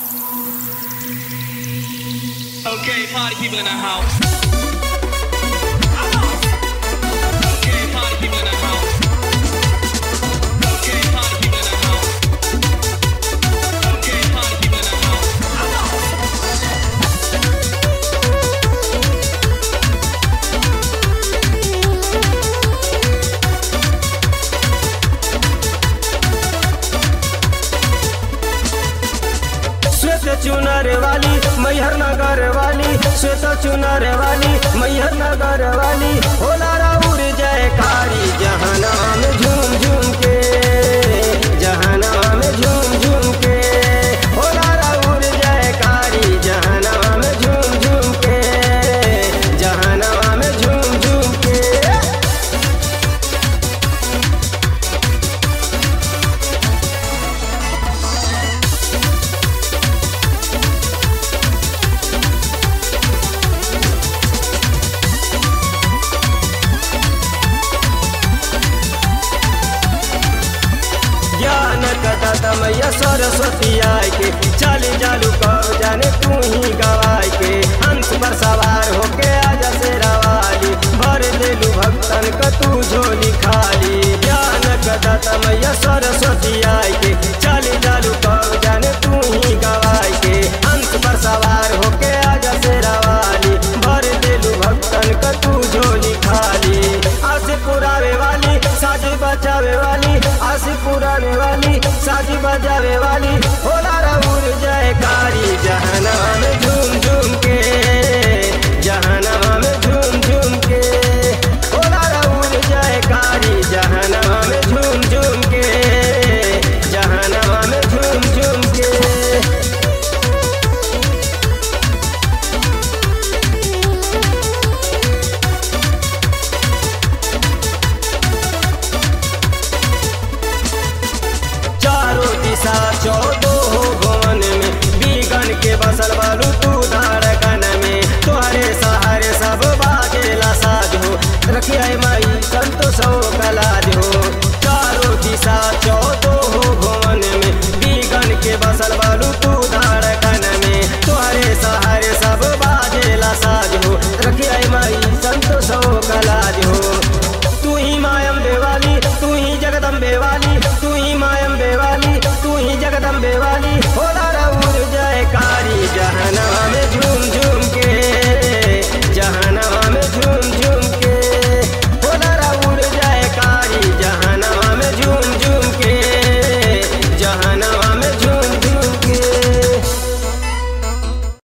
Okay, party people in the house. Okay, party people in the house. Okay, party people in the house. Okay, party people in the house. श्वेत चुनर वाली मैहर नगर वाली श्वेत चुनर वाली मैहर नगर वाली होला राउर जयकारी जहाना में झूम झूम के जहाना में झूम झूम के होला राउर जयकारी जहाना में झूम झूम के जहाना में झूम झूम के ज्ञान कथा मैया सरस्वती आय के चाली जालू कब जाने तू ही गवाय के हंस पर सवार होके आजा से रवाली भर देलू भक्तन क तू झोली खाली ज्ञान कथा मैया सरस्वती आय के चाली जालू कब जाने तू ही गवाय के हंस पर सवार होके आजा से रवाली भर देलू भक्तन क तू झोली खाली आसे पुरावे वाली साजी बचावे वाली आसी पुराने वाली साजी बजावे वाली होला